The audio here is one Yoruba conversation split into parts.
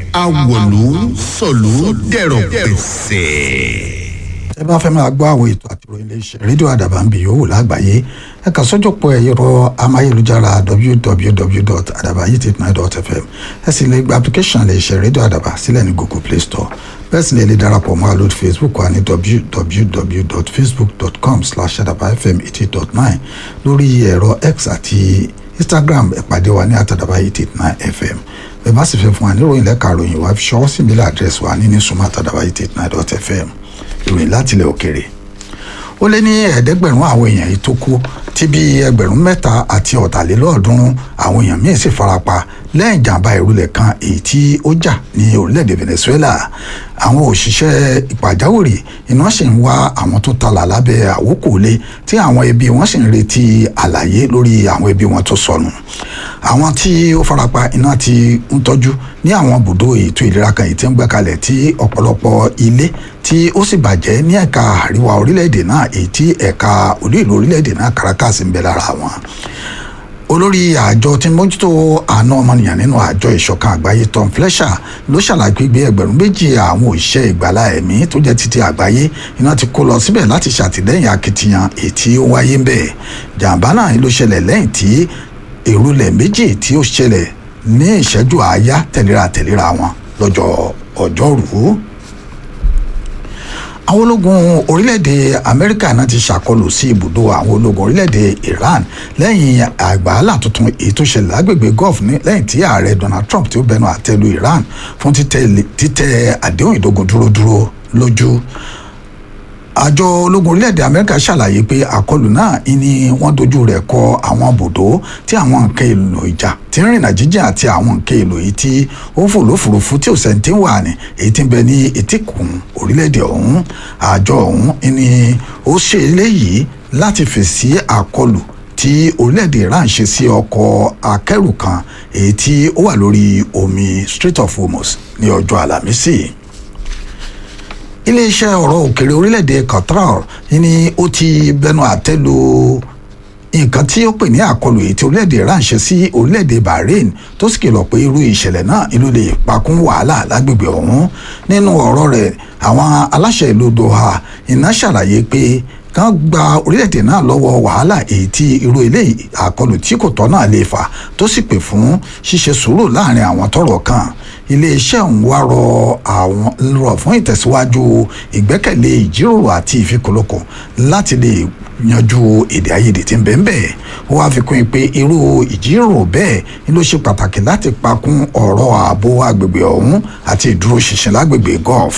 awòlú sọ̀lú dẹ̀rọ̀ pẹ̀sẹ̀ ẹ bá fẹ́ máa gbọ́ àwọn ètò àti ìròyìn iléeṣẹ́ rédíò àdàbà ń bì yòówù lágbàáyé ẹ kà sọ́jọ́pọ̀ ẹ̀rọ amáyélujára www.adabayititnine.fm ẹ sì lè gba application iléeṣẹ́ rédíò àdàbà sílẹ̀ ní google play store bẹ́ẹ̀ sì lè lè darapọ̀ mọ́ àlód facebook wa ní www.facebook.com slash adabafm eighty dot nine lórí ẹ̀rọ x àti instagram ìpàdé wa ní àtàdàbà fm bẹ́ẹ̀ bá sì fẹ́ fún wa ní ìròyìn lẹ́ka ìròyìn wa fi ṣọwọ́ sí ìbílẹ̀ àdírẹ́sì wa ní ní sùnmọ́ àtàdàbà fm ìròyìn láti ilẹ̀ òkèrè ó lé ní ẹ̀ẹ́dẹ́gbẹ̀rún àwọn èèyàn yìí tó kú tí bí ẹgbẹ̀rún mẹ́ta àti ọ̀tàlélọ́ọ̀ọ́dúnrún àwọn èèyàn míì sì farapa lẹ́yìn ìjàmbá ìrúlẹ̀ kan èyí tí ó jà ní orílẹ̀-èdè Venezuela àwọn òṣìṣẹ́ ìpàjáwìrì iná sì ń wá àwọn tó talà lábẹ́ àwókòlé tí àwọn ẹbí wọn sì ń retí àlàyé lórí àwọn ẹbí wọn tó sọnù àwọn tí ó farapa iná ti ń tọ́jú ní àwọn bùdó ètò ìlera kan èyí tí ń gbé kalẹ̀ tí ọ̀pọ̀lọpọ̀ ilé tí ó sì bàjẹ́ ní ẹ̀ka àríwá orílẹ̀-èdè náà èyí tí ẹ̀ka olú ìlú orílẹ̀-èdè náà Caracas ń bẹ lára wọn olórí àjọ tí mójútó àna ọmọnìyàn nínú àjọ ìṣọ̀kan àgbáyé Tom Fletcher ló ṣàlàyé pé ẹgbẹ̀rún méjì àwọn òṣìṣẹ́ ìgbàlá ẹ̀mí tó jẹ́ títí àgbáyé iná ti kó lọ síbẹ̀ láti ṣàtìlẹ́yìn akitiyan èyí tí ó wáyé ń bẹ̀ jàǹbá náà ló ṣẹlẹ̀ lẹ́yìn tí èrúlẹ̀ méjì tí ó ṣẹlẹ̀ ní ìṣẹ́jú àáyá tẹ̀léra tẹ̀léra wọn lọ́jọ́ ọjọ́rùú àwọn ológun orílẹ̀-èdè amẹ́ríkà náà ti ṣàkọlù sí ibùdó àwọn ológun orílẹ̀-èdè iran lẹ́yìn àgbàálà tuntun èyí tó ṣẹlẹ̀ lágbègbè gulf lẹ́yìn tí ààrẹ donald trump tí ó bẹnu àtẹ́lu iran fún títẹ̀ àdéhùn ìdógun dúró dúró lójú àjọ ológun orílẹ̀-èdè amẹ́ríkà ṣàlàyé pé àkọlù náà ni wọ́n dojú rẹ̀ kọ àwọn bùdó tí àwọn nǹkan èlò ìjà tí ń rìnà jíjìn àti àwọn nǹkan èlò yìí tí ó ń fò lófurufú tí ò sẹ́ńtì wà ní èyí tí ń bẹ ní etíkun orílẹ̀-èdè ọ̀hún àjọ ọ̀hún ni ó ṣe eléyìí láti fèsì àkọlù tí orílẹ̀-èdè Iran ṣe sí ọkọ̀ akẹ́rù kan èyí tí ó wà lórí omi Strait of Hormuz ní ọjọ́ àlàmísì iléeṣẹ́ ọ̀rọ̀ òkèrè orílẹ̀-èdè Qatar ni ó ti bẹnu àtẹ́ lu nǹkan tí ó pè ní àkọlù èyí tí orílẹ̀-èdè Iran ṣe sí orílẹ̀-èdè Bahrain tó sì kìlọ̀ pé irú ìṣẹ̀lẹ̀ náà ìlú lè pakún wàhálà lágbègbè ọ̀hún nínú ọ̀rọ̀ rẹ̀ àwọn aláṣẹ ìlú Doha iná ṣàlàyé pé kán gba orílẹ̀-èdè náà lọ́wọ́ wàhálà èyí tí irú ilé àkọlù tí kò tọ́ náà lè fà tó sì pè fún ṣíṣe sùúrù láàrin àwọn tọ́rọ̀ kàn iléeṣẹ́ ọ̀hún wá rọ àwọn rọ fún ìtẹ̀síwájú ìgbẹ́kẹ̀lé ìjíròrò àti ìfikùnlukùn láti lè yanjú èdè àìyedè tí ń bẹ ń bẹ ó wáá fi kún un pé irú ìjíròrò bẹ́ẹ̀ ni ló ṣe pàtàkì láti pakún ọ̀rọ̀ ààbò agbègbè ọ̀hún àti ìdúróṣinṣin lágbègbè gulf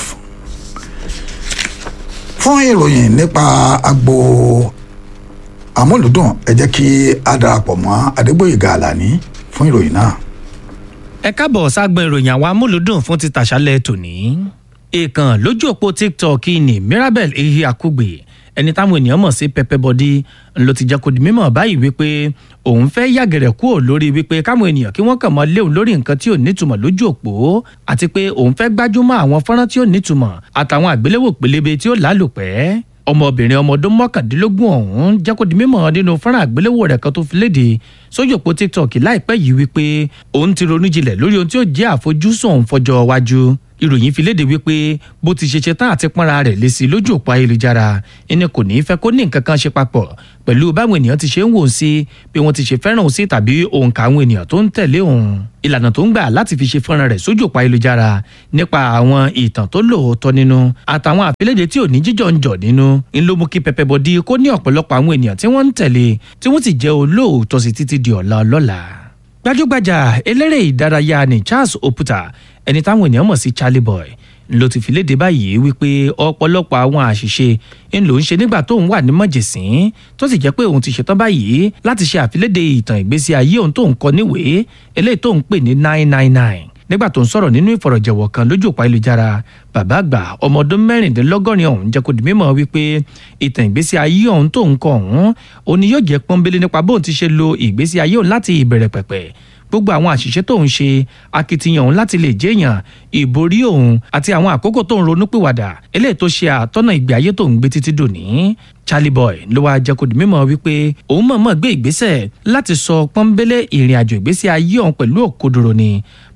fún ìròyìn nípa agbo amúlùdùn ẹ jẹ́ kí a darapọ̀ mọ́ adégbòyèga àlàní fún ìròyìn náà. ẹ káàbọ̀ ságbọn ìròyìn àwọn amúlùdùn fún ti tàṣálẹ̀ tòní. ìkàn lójú òpó tiktok ní mirabel ehi akugbe ẹni táwọn ènìyàn mọ̀ sí pẹpẹ bọdí ló ti jẹ́ kó di mímọ̀ báyìí wípé òun fẹ́ yàgẹ̀rẹ̀ kúrò lórí wípé káwọn ènìyàn kí wọ́n kàn mọ́ léwu lórí nǹkan tí ò nítumọ̀ lójú òpó àti pé òun fẹ́ gbájúmọ́ àwọn fọ́nrán tí ò nítumọ̀ àtàwọn àgbéléwò pélébé tí ó lálòpẹ́ ọmọbìnrin ọmọ ọdún mọ́kàndínlógún ọ̀hún jẹ́ kó di mímọ̀ nínú fọ́nrán àgbéléwò rẹ̀ kan tó fi léde sójú òpó tiktok láìpẹ́ yìí wípé òun ti ronú jinlẹ̀ lórí ohun tí ó jẹ́ àfojúsùn òun fọjọ́ iwájú ìròyìn fi léde wípé bó ti ṣe ṣe tán àti pọ́nra rẹ̀ lé sí lójú òpó ayélujára ẹni kò ní í fẹ́ kó ní nǹkan kan ṣe papọ̀ pẹ̀lú báwọn ènìyàn ti ṣe ń wò ó sí bí wọ́n ti ṣe fẹ́ràn òun sí tàbí òǹkà àwọn ènìyàn tó ń tẹ̀lé òun ìlànà tó ń gbà láti fi ṣe fọ́nrán rẹ̀ sójú òpó ayélujára nípa àwọn ìtàn tó lóòótọ́ nínú àtàwọn àfilédè tí ò ní jíjọ ń jọ nínú ń ló mú kí Pẹpẹ Bọdí kó ní ọ̀pọ̀lọpọ̀ àwọn ènìyàn tí wọ́n ń tẹ̀lé tí wọ́n sì jẹ́ olóòótọ́ sí títí di ọ̀la ọlọ́la gbajúgbajà eléré ìdárayá ni Charles Oputa ẹni táwọn ènìyàn mọ̀ sí Charlie Boy ló ti fi léde báyìí wípé ọ̀pọ̀lọpọ̀ àwọn àṣìṣe ń lò ń ṣe nígbà tóun wà ní mọ̀jẹ̀sín tó sì jẹ́ pé òun ti ṣetán báyìí láti ṣe àfiléde ìtàn ìgbésí ayé òun tóun kọ níwèé eléyìí tóun pè ní nine nine nine nígbà tó ń sọ̀rọ̀ nínú ìfọ̀rọ̀jẹ̀wọ̀ kan lójú òpó ayélujára bàbá àgbà ọmọ ọdún mẹ́rìndínlọ́gọ́rin ọ̀hún jẹ́ kó di mímọ̀ wípé ìtàn ìgbésí ayé ọ̀hún tó ń kọ ọ̀hún òní yóò jẹ́ pọ́nbélé nípa bóun ti ṣe lo ìgbésí ayé òun láti ìbẹ̀rẹ̀ pẹ̀pẹ̀ gbogbo àwọn àṣìṣe tó ń ṣe akitiyan òun láti lè jẹ́yàn ìborí òun àti àwọn àkókò tó ń ronúpìwàdà eléyìí tó ṣe àtọ́nà ìgbé ayé tó ń gbé títí dòní Charlie Boy ló wáá jẹ́ kó di mímọ̀ wípé òun mọ̀ọ́mọ̀ gbé ìgbésẹ̀ láti sọ pọ́nbélé ìrìn àjò ìgbésí ayé òun pẹ̀lú òkodoro ni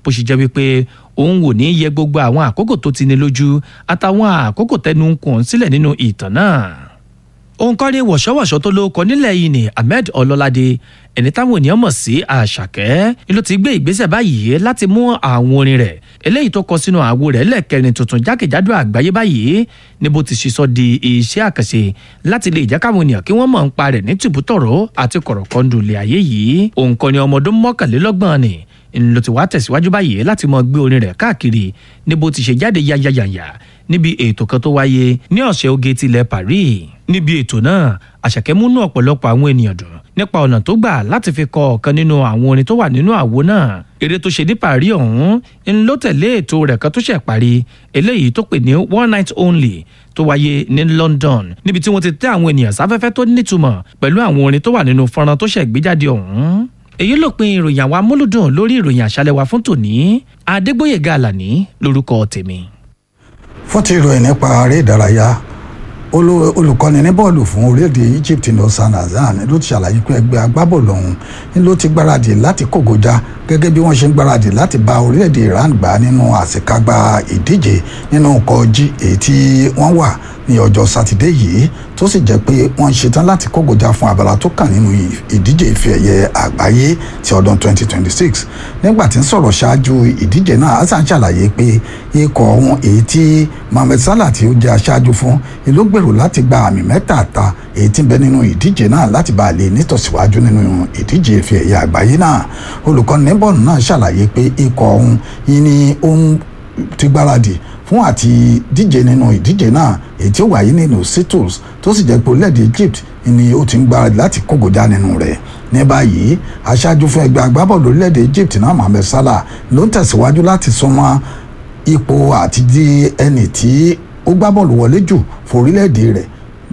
bó ṣe jẹ́ wípé òun wò ní yẹ gbogbo àwọn àkókò tó ti ní lójú àtàwọn àkókò tẹnu ń kùn sílẹ̀ nínú ìtàn náà òǹkọ́ni wọ̀ṣọ́wọ̀ṣọ́ tó lóko nílẹ̀ yìí ni ahmed ọlọ́ládé ẹni táwọn ènìyàn mọ̀ sí àṣàkẹ́ ni ló ti gbé ìgbésẹ̀ báyìí láti mú àwọn orin rẹ̀ eléyìí tó kọ sínú àwo rẹ̀ lẹ́ẹ̀kẹrin tuntun jákèjádò àgbáyé báyìí ní bó ti ṣiṣọ́ di iṣẹ́ àkànṣe láti lè jẹ́ káwọn ènìyàn kí wọ́n mọ̀ ń pa rẹ̀ ní tìbútọ̀rọ̀ àti kọ̀rọ̀kọ́ndù ilé ayé yìí òǹkọ́ni ọmọ ọdún mọ́kànlélọ́gbọ̀n ni ló ti wá tẹ̀síwájú báyìí láti mọ gbé orin rẹ̀ káàkiri ní bó ti ṣe jáde yáyáyàyà níbi ètò kan tó wáyé ní ọ̀sẹ̀ oge tilẹ̀ Paris níbi ètò náà àṣàkẹ́ múnú ọ̀pọ̀lọpọ̀ àwọn ènìyàn dùn nípa ọ̀nà tó gbà láti fi kọ ọ̀kan nínú àwọn orin tó wà nínú àwo náà eré tó ṣe ní Paris ọ̀hún ń ló tẹ̀lé ètò rẹ̀ kan tó ṣẹ̀ parí eléyìí tó pè ní one night only tó wáyé ní London níbi tí wọ́n ti tẹ́ àwọn ènìyàn sáfẹ́fẹ́ tó nítumọ̀ pẹ̀lú àwọn orin tó wà nínú fọ́nrán tó ṣẹ̀ gbéjáde ọ̀hún èyí ló pin ìròyìn àwọn amúlùdùn lórí ìròyìn àṣálẹ́ wa fún tòní Adégbóyèga Àlàní lórúkọ tèmi. fún ti ìròyìn nípa eré ìdárayá olú- olùkọ́ni ní bọ́ọ̀lù fún orílẹ̀-èdè Egypt ní Hassan Hasan ló ti ṣàlàyé pé ẹgbẹ́ agbábọ́ọ̀lù ọ̀hún ni ló ti gbáradì láti kógojá gẹ́gẹ́ bí wọ́n ṣe ń gbáradì láti bá orílẹ̀-èdè Iran gbá nínú àṣekágbá ìdíje nínú nǹkan G èyí tí wọ́n wà ní ọjọ́ sátidé yìí tó sì jẹ́ pé wọ́n ṣetán láti kógojá fún abala tó kàn nínú ìdíje ife ẹ̀yẹ àgbáyé ti ọdún 2026 nígbà tí ń sọ̀rọ̀ ṣáájú ìdíje náà Hasan ṣàlàyé pé ikọ̀ ọ̀hún èyí tí Mohammed Salah tí ó jẹ́ aṣáájú fún ìlú gbèrò láti gba àmì mẹ́tàẹ̀ta èyí tí ń bẹ nínú ìdíje náà láti bá a lè nítòsíwájú nínú ìdíje ife ẹ̀yẹ àgbáyé náà olùkọ́ni bọ́ọ̀lù náà ṣàlàyé pé ikọ̀ ọ̀hún yìí ni ó ń ti gbáradì fún àti díje nínú ìdíje náà èyí tí ó wáyé nínú Seattle tó sì jẹ́ pé orílẹ̀-èdè Egypt ni ó ti ń gbáradì láti kógojá nínú rẹ̀ ní báyìí aṣáájú fún ẹgbẹ́ agbábọ́ọ̀lù orílẹ̀-èdè Egypt náà Mohammed Salah ló ń tẹ̀síwájú láti súnmọ́ ipò àti di ẹni tí ó gbá bọ́ọ̀lù wọlé jù fún orílẹ̀-èdè rẹ̀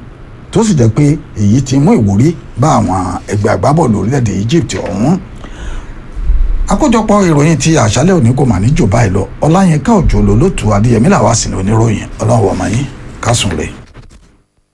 tó sì jẹ́ pé èyí ti mú ìwúrí bá àwọn ẹgbẹ́ agbábọ́ọ̀lù orílẹ̀-èdè Egypt ọ̀hún àkójọpọ̀ ìròyìn ti àṣálẹ́ òní kò mà ní jù báyìí lọ ọláyínká òjò lólótù adéyẹmí làwọn àsìnì oníròyìn ọlọ́wọ́ ọmọ yín kásùn rẹ̀.